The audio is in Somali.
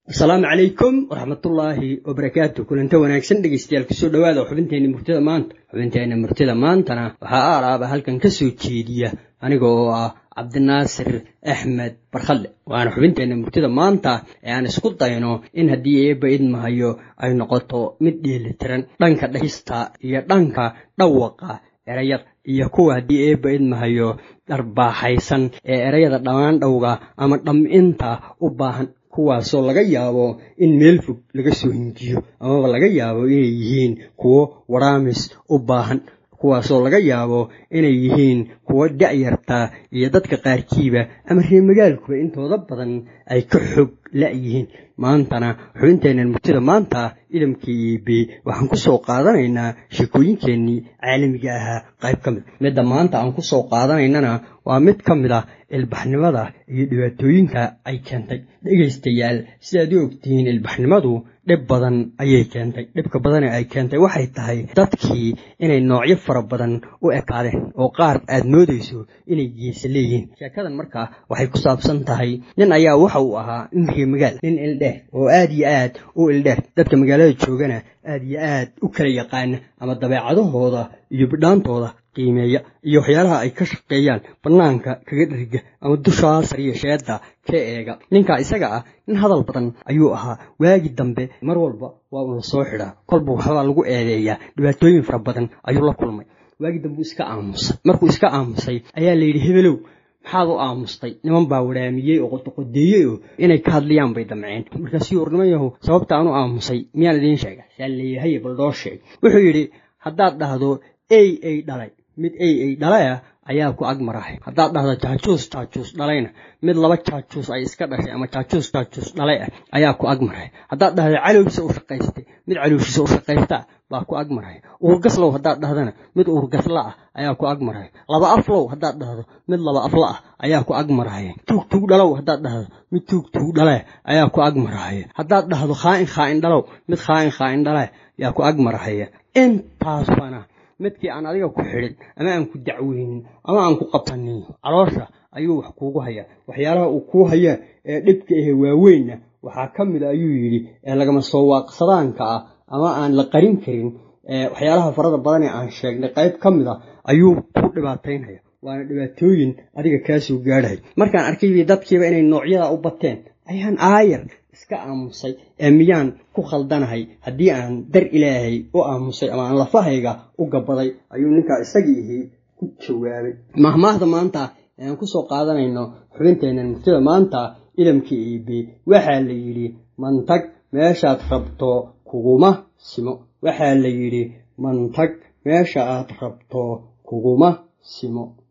asalaamu calaykum waraxmatullaahi wabarakaatu kulanta wanaagsan dhegeystayaal kusoo dhowaada xubinteenna murtida maanta xubinteenna murtida maantana waxaa aalaaba halkan ka soo jeediya aniga oo ah cabdinaasir axmed barkhadle waana xubinteenna murtida maanta ee aan isku dayno in haddii eebba idmahayo ay noqoto mid dheelitiran dhanka dhahista iyo dhanka dhawaqa erayada iyo kuwa haddii eebba idmahayo dharbaaxaysan ee erayada dhammaan dhowga ama dham'inta u baahan kuwaasoo laga yaabo in meel fog laga soo hinjiyo amaba laga yaabo inay yihiin kuwo waraamis u baahan kuwaasoo laga yaabo inay yihiin kuwo da'yarta iyo dadka qaarkiiba ama reemagaalkuba intooda badan ay ka xog la'yihiin maantana xubinteennan murtida maanta idamkii iibi waxaan ku soo qaadanaynaa sheekooyinkeennii caalamiga ahaa qayb ka mid midda maanta aan ku soo qaadanaynana waa mid ka mid ah ilbaxnimada iyo dhibaatooyinka ay keentay dhegaystayaal sidaad u ogtihiin ilbaxnimadu dhib badan ayay keentay dhibka badane ay keentay waxay tahay dadkii inay noocyo fara badan u ekaadeen oo qaar aad moodayso inay geesa leeyihiin sheekadan markaa waxay ku saabsan tahay nin ayaa waxa uu ahaa nin reemagaal nin ildheer oo aad iyo aad u ildheer dadka magaalada joogana aad iyo aad u kala yaqaana ama dabeecadahooda iyo bidhaantooda qiimeeya iyo waxyaalaha ay ka shaqeeyaan bannaanka kaga dheriga ama dushaa sariya sheedda ka eega ninka isaga ah nin hadal badan ayuu ahaa waagi dambe mar walba waa uu la soo xidhaa kolba waxbaa lagu eedeeyaa dhibaatooyin fara badan ayuu la kulmay waagi dambe uu iska aamusay markuu iska aamusay ayaa layidhi hebelow maxaad u aamustay niman baa waraamiyey oo qodoqodeeyey oo inay ka hadlayaan bay damceen markaasuu orniman yahow sababta aan u aamusay miyaan idiin sheega saa leeyahay baldoo sheeg wuxuu yidhi haddaad dhahdo ey ey dhalay mid ey ey dhalaya ayaa ku ag marahay haddaad dhahdo jaajuus jaajuus dhalayna mid laba jaajuus ay iska dhashay ama jaajuus jaajuus dhalay ah ayaa ku ag maray haddaad dhahdo calowgiisa u shaqaystay mid calowshiisa u shaqaystaa baa ku ag maray uurgaslow haddaad dhahdana mid uurgasla ah ayaa ku ag maray laba aflow haddaad dhahdo mid laba afla ah ayaa ku ag maraya tuug tuug dhalow haddaad dhahdo mid tuug tuug dhale ayaa ku ag maraya haddaad dhahdo khaa'in khaa'in dhalow mid khaa'in khaa'in dhale ayaa ku ag maraya intaasbana midkii aan adiga ku xidhin ama aan ku dacweynin ama aan ku qabsanin caloosha ayuu wax kuugu hayaa waxyaalaha uu kuu hayaa ee dhibka ahe waaweynna waxaa ka mid a ayuu yidhi ee lagama soo waaqsadaanka ah ama aan la qarin karin waxyaalaha farada badan ee aan sheegnay qayb ka mid a ayuu ku dhibaataynaya waana dhibaatooyin adiga kaasoo gaadhahay markaan arkayba dadkiiba inay noocyada u bateen ayaan aayar iska aamusay ee miyaan ku khaldanahay haddii aan dar ilaahay u aamusay ama aan lafahayga u gabaday ayuu ninkaa isagiihii ku jawaabay mahmaahda maanta ee aan ku soo qaadanayno xubinteennan murtida maanta idamkii iibi waxaa la yidhi mantag meeshaad rabto kuguma simo waxaa la yidhi mantag meesha aad rabto kuguma simo